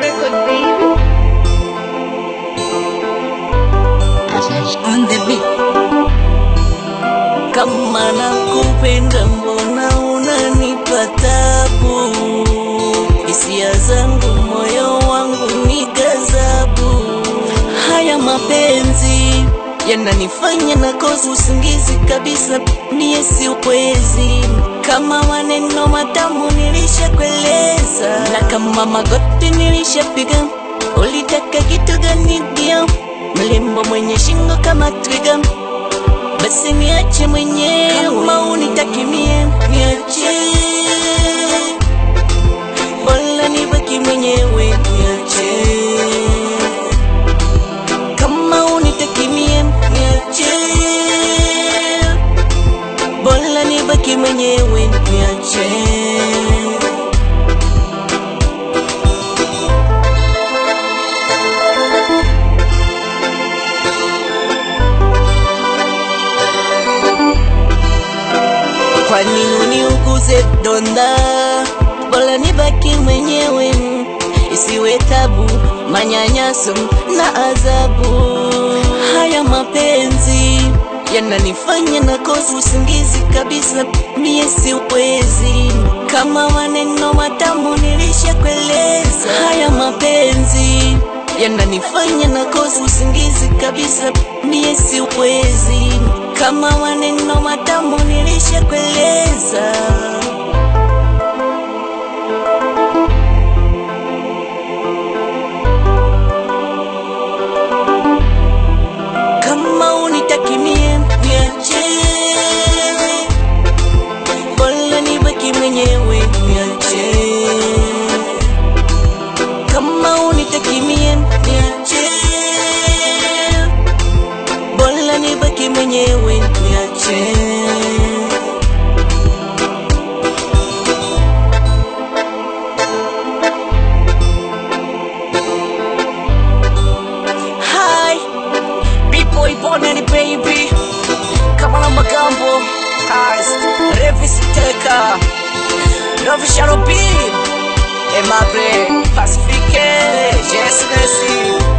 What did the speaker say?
record, baby. on the beat. Kama nakupenda mbona unanipa tabu? Hisia zangu moyo wangu ni gazabu. Haya mapenzi yananifanya nakosa usingizi kabisa, mie si ukwezi. Kama maneno matamu nilishakueleza, na kama magoti nilishapiga, ulitaka kitu gani dia? Mlembo mwenye shingo kama twiga basi niache mwenyewe kama unitaki mie niache bora nibaki mwenyewe niache kama unitaki mie niache bora nibaki mwenyewe niache Kwa nini uniuguze donda? Bora nibaki mwenyewe, isiwe tabu, manyanyaso na adhabu. Haya mapenzi yananifanya nakosa usingizi kabisa, mie si uwezi. Kama maneno matamu nilishakueleza, haya mapenzi yananifanya nakosa usingizi kabisa, mie si uwezi. Kama maneno matamu nilishakueleza. Kama unitaki mie niache, bora nibaki mwenyewe niache. Kama unitaki mie niache, bora nibaki mwenyewe niache. Hi, B-boy Bonnie baby, kama na magambo Eyes, Revis Teka, Love Shadow B, Emabre, Pacifique, Yes Messi.